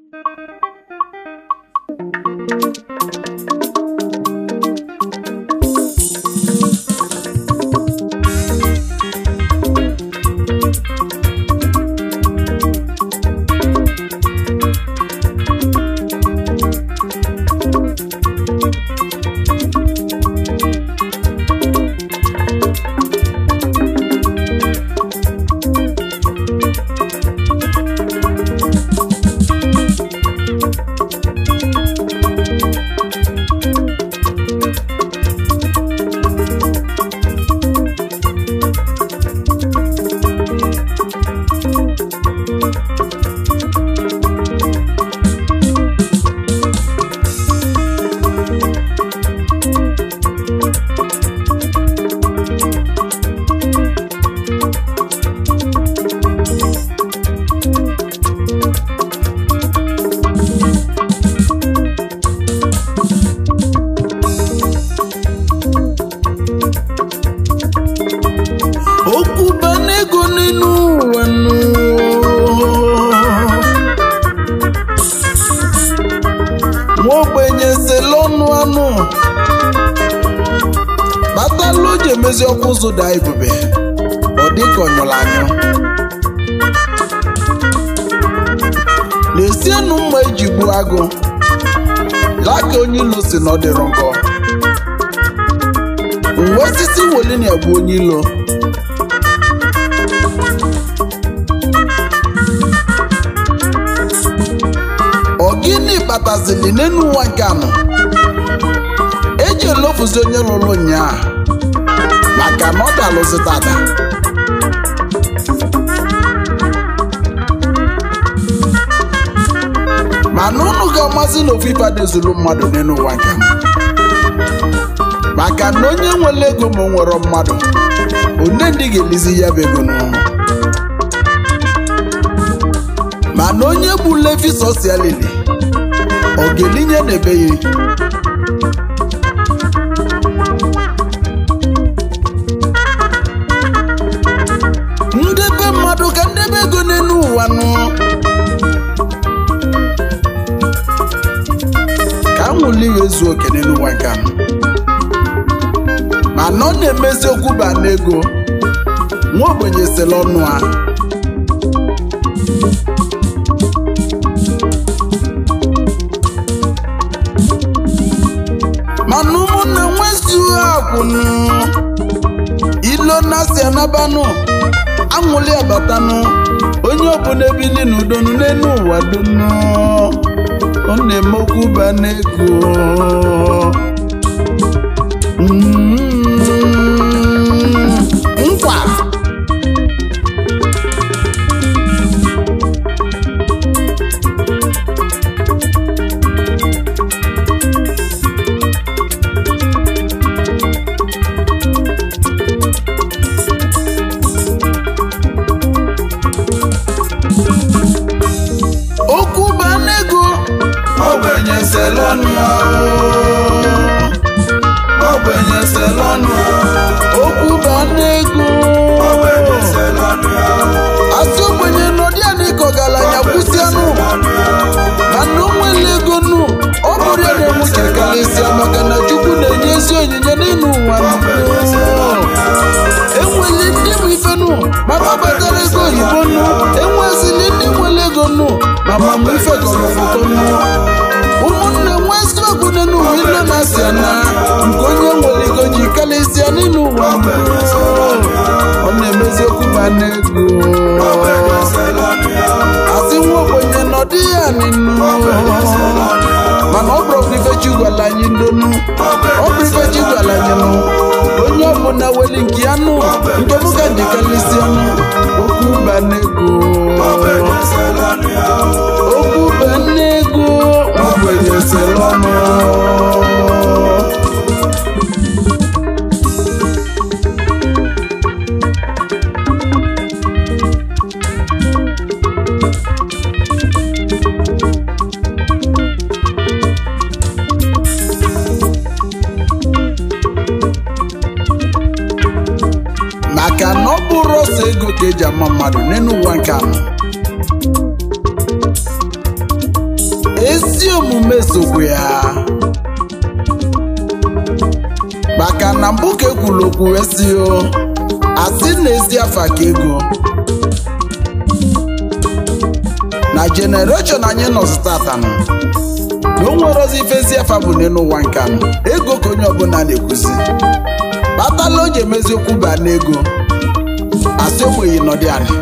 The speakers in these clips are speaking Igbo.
okwu bana ego n'elu ụwa nụ nwa ogbenye sele ọnụ anụ kpatalụ o ji emezi ọkụ ụzụ daa ebube ọ dịka ọnyụrụ anyụ na-esienụ mma eji gbuo agụ laa ka onye ilo si na ọ dịrọ nkọ uwe osisi woli na-egbu onye ilo ọ gịnị kpatazili n'elu ụwa nke anọ eji elofuzi onye lụrụ nyaa maka na ọ dalụzi tata mana unu ga-amazi na ofu ife adịzuru mmadụ n'elu ụwa nke anọ maka na onye nwere ego ma o nwere mmadụ one ndị ga-elizi ya bụ ego n'ụlọ mana onye bụ levi sosialili ọ ga-elinye n'ebe ya ndebe mmadụ ka ndebe ego n'elu ụwa nụ ka nwụli ya ezu oke n'elu ụwa nke anọ mana ọ na-emezi okwu ba n'ego nwa ogbenye sele ọnụ ha mana ụmụnne nwezuo akwụnụ ilo na-asị anabanụ anwụli abatanụ onye ọbụla ebili n'udonu n'elu ụwa donu ọ na-eme okwu ba n'ego Mm, nkwa okwu ba n'ego ogbenye selọnụ ogbenye selọnụ okwu ba n'ego asị ogbenye nọdị ya dịka ọgaranya kwụsị anụ mana o nwere ego nụ ọ bụrụ ya na-enwuche karịsịa maka na chukwu na-enye ezi onyinye n'elu ụwa enweli ndị bụ ife nụ maka batara ego oyibo nụ enwezili ndị nwere ego nụ ma mama ife gọrọ foto nụ ụmụnne nwe eziokwu n'elu ụwa ile na-asị na nke onye nwere ego ji karịsịa n'elu ụwa ọ na-emezi okwu ma n'ego asị nwa ogbenye nọdị ya n'inu mana ọ bụrụ ife chi gwara anyị ndonu ọ bụ ife chi gwara anyị nụ onye ọbụla weli nke ya nụ nke m ka ji kalịsị ọnụ okwu ba n'ego okwu ba n'ego ogbenye sere ọnụ maka na ọ bụrụ ọsọ ego ka eji ama mmadụ n'elu ụwa nke anọ ezi omume sokwa ya maka na mbụ ka ekwuru okwu wee sị o asị na ezi afa ka ego na jenereshọn anyị nọzi tata nọ na o nwere ozi ife ezi afa bụ n'elu ụwa nke anọ ego ka onye ọbụla na-ekwuzi kpatala o ji emezi okwu baa n'ego asị ogbenye nọdị anị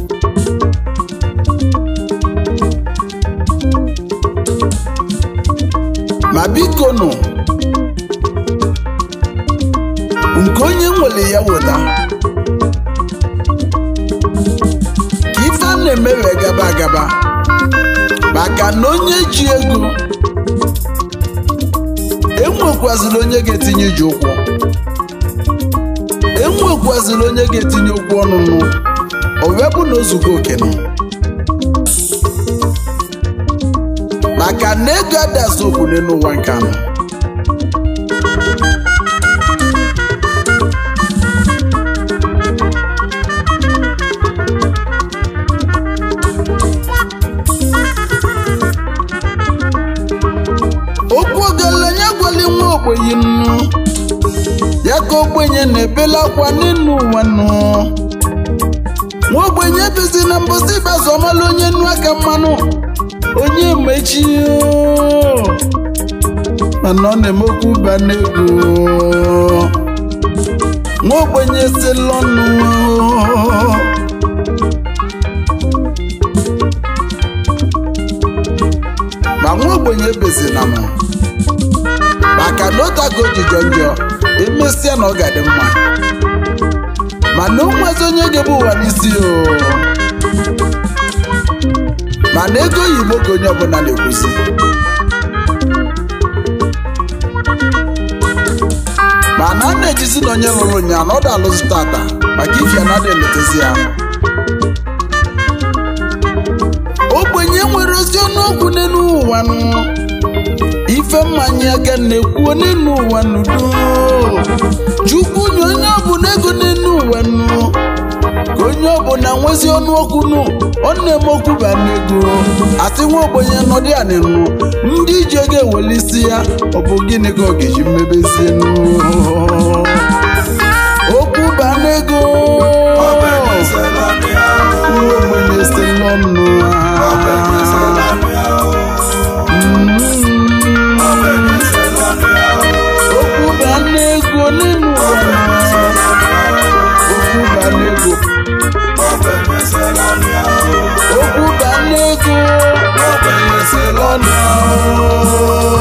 ma biko nụ nke onye nwere ya weta ka ife a na-eme wee gaba agaba maka na onye ji ego enwekwazịrị onye ga-etinye ji ụkwụ enwekwazịrị onye ga-etinye okwu ọnụnụ o wee bụ na ozugo okenụ maka na ego adasi okwu n'elu ụwa nke anọ okwu ogelenye gwali nwa ogbenye nnu ya ka ogbenye na-ebela akwa n'elu ụwa nnu nwa ogbenye bizi na mbosi ịbazu ọmala onye nnu aka mmanụ onye mechi mana ọ na-eme okwu ba n'ego nwa ogbenye si lọnụ ma nwa ogbenye bezina m maka na otago ojijọ njọ emesịa na ọ ga-adị mma mana o nwezi onye ga-ebu ụwa n'isi o mana ego oyibo ka onye ọbụla na-ekwuzi mana a na-ejizi na onye lụrụ nya na ọ da-alụzi tata maka ifia na ada eletezi ya ogbenye nwere ozi ọnụokwu n'elu ụwa nụ ife mmanya aka na-ekwuo n'elu ụwa n'udo chukwu nye onye ọbụla ego n'elu ụwa nụ ka onye ọbụla nwezi ọnụokwu nụ ọ na-eme okwu ba n'ego asị nwa ogbenye nọdị anị nụ ndị iji ego eweli isi ya ọ bụ gịnị ka ọ ga-eji mmebezie nụ okwu ba n'ego nwa ogbenye si n'ọnụ okwu ba n'ego n'elu ụwa okwu ba n'ego okwu ba n'ego ogbenye si n'ọnụ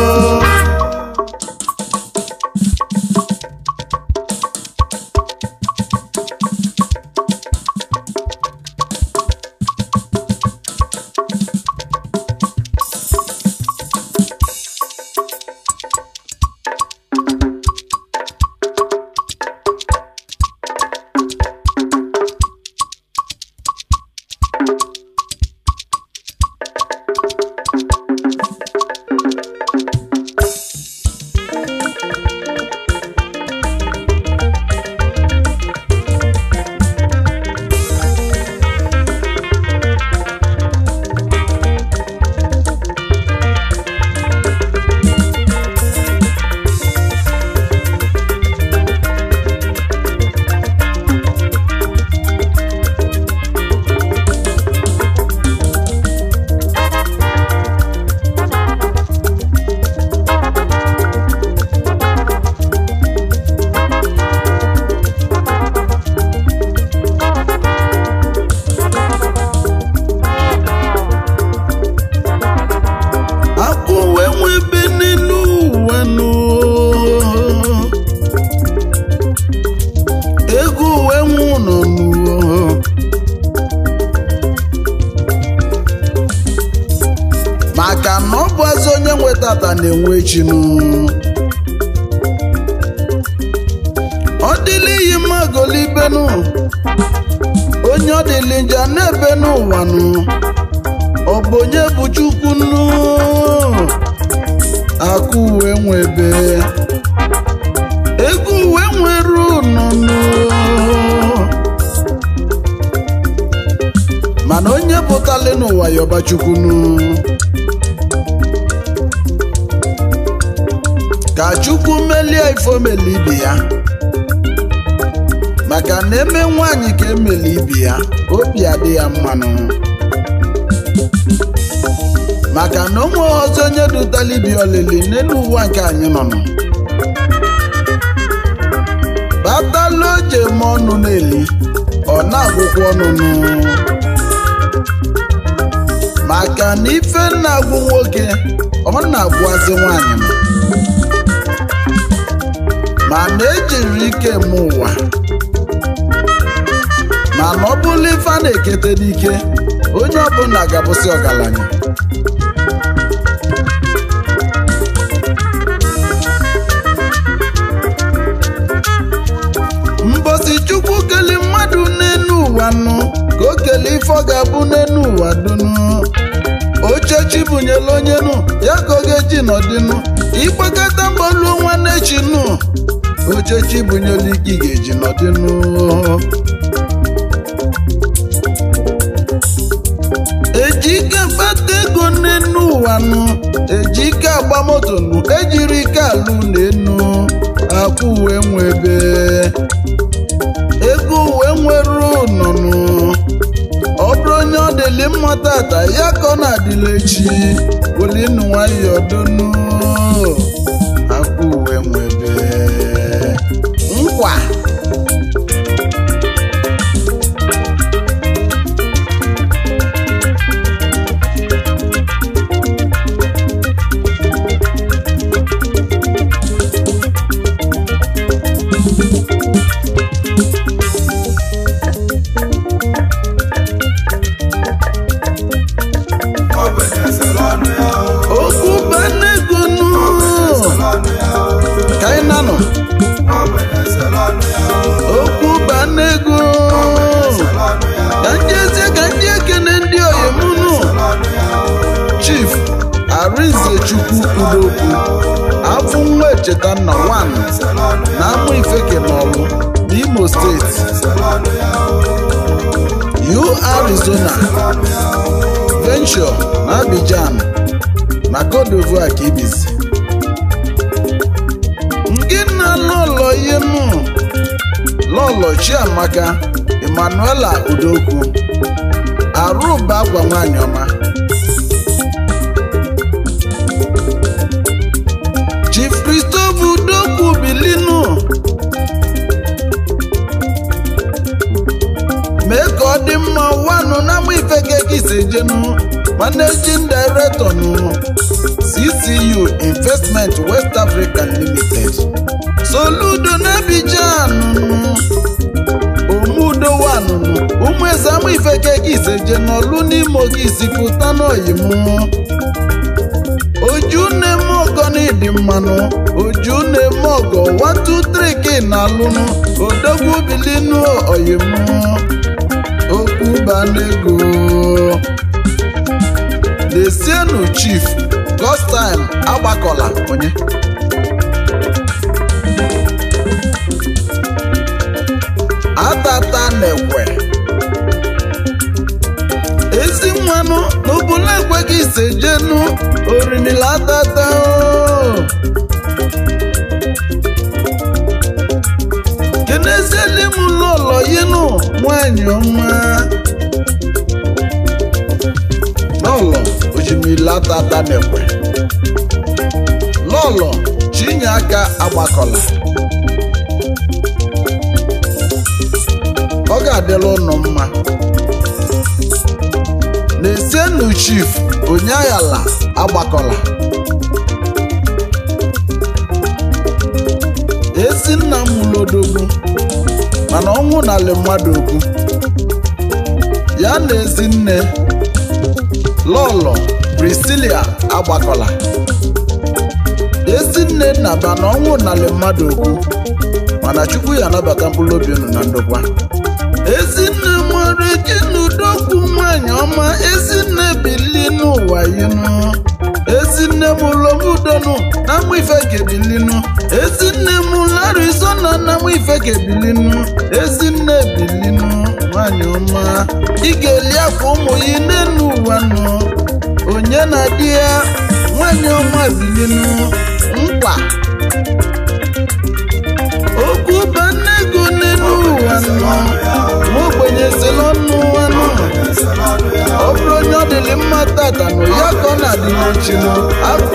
akwụ wee nwe ebe n'elu ụwa nụ ego wee nwe ụlọ n'ụwa maka na ọ bụ azụ onye nwe tata na-enwe echi nụ ọ dịla iyi mma golibenu onye ọ dịlị nja na-ebe n'ụwa nụ ọ bụ onye bụ chukwu nnu akụ uwe nwebe ego uwe nwere ụnọnụ mana onye pụtali n'ụwa ya ọba chukwu nnu chukwu melie ifomeli ibe ya maka na eme nwaanyị ka emeli ibe ya obi adị ya mmanụ maka na onwe ọzọ onye dụtala ibi olili n'elu ụwa nke anyị nọ nọ batala oje ma ọnụ na-eli ọ na-agwụkwọ ọnụnụ maka na ife na-agwụ nwoke ọ na-agwụazị nwaanyị m mana ejiri ike m ụwa mana ọ bụrụ ife a na-ekete n'ike onye ọbụla ga-abụsị ọgaranya mbosi chukwu keli mmadụ n'enu ụwa nụ ka o kele ife ọ ga-abụ n'enu ụwa dunu ochechi bunyela onye nụ ya ka ọ ga-eji nọdịnụ ịgbakọta mgboluo nwanne chi nụ ochechi bunyela ike ị ga-eji nọdịnụ eji ike kpata ego n'enu ụwa nụ eji ike agba moto nụ ejiri ike alụ n'enu akwụ uwe nwebe ego uwe nwere ụnọnụ ọ bụrụ onye ọ dịlị mma tata ya ka ọ na-adịla echi olinu nwayọ donu akwụ uwe nwebe nkwa okwu banegonu ka anyị nanọ okwu banego ka ndị eze ka ndị ekene ndị oyimunu chief arinze chukwu udokwu afụ nwa echeta nna wan na amụ ifeke n'ọlụ n'imo steeti u arizona venture na abidjan na cote d'ivoire ka ibizi nke nna lọlọ yenu lọlọ chiamaka emmanuela udokwu arụba agwa nwanyị ọma chief christopher udokwu bilinu mee ka ọ dị mma wanụ na ama ifeke ka isejenu managing director nụ ccu investment west african limited soludo n'abidjan nụ omudo wanụnụ ụmụ eze ama ifeke ka iseje n'ọlụ n'imo ka isipụta n'oyimu oju na-eme ọgọ n'ịdị mmanụ oju na-eme ọgọ 123 ka ị na-alụnụ odogwu bilinu oyimu okwu banego lesienu chief gostim agbakọla onye atata na-ekwe ezi nwanụ n'obula ekweghị isejenu orimila atata o kenezieli m lọlọ yinu nwanyị ọma lọlọ ojimila tata na-ekwe lọlọ chinye aka agbakọla ọ ga-adịla ụnụ mma na-esienu chief onyeayala agbakọla ezi nna m lodogwu mana ọnwụ nalị mmadụ okwu ya na ezi nne lọlọ priscilia agbakọla ezi nne nnaba na ọnwụ nalị mmadụ okwu mana chukwu ya anabata mkpụrụ obi unu na ndokwa ezinne nwere jinudokwu nwanyị ọma ezinne bili n'ụwa yinu ezinne m lomudonu na mụ ife gebilinu ezinne m larizona na mụ ife gebilinu ezinne bilinu nwanyị ọma ị ga-eli akwa ụmụ yi n'elu ụwa nụ onye na di ya nwanyị ọma bilinu nkwa okwu banne ego n'elu ụwa nọ nwa ogbenye si n'ọnụ anụ ọ bụrụ onye ọ dịrị mma tata nụ ya ka ọ na-adị n'ochi nụ afọ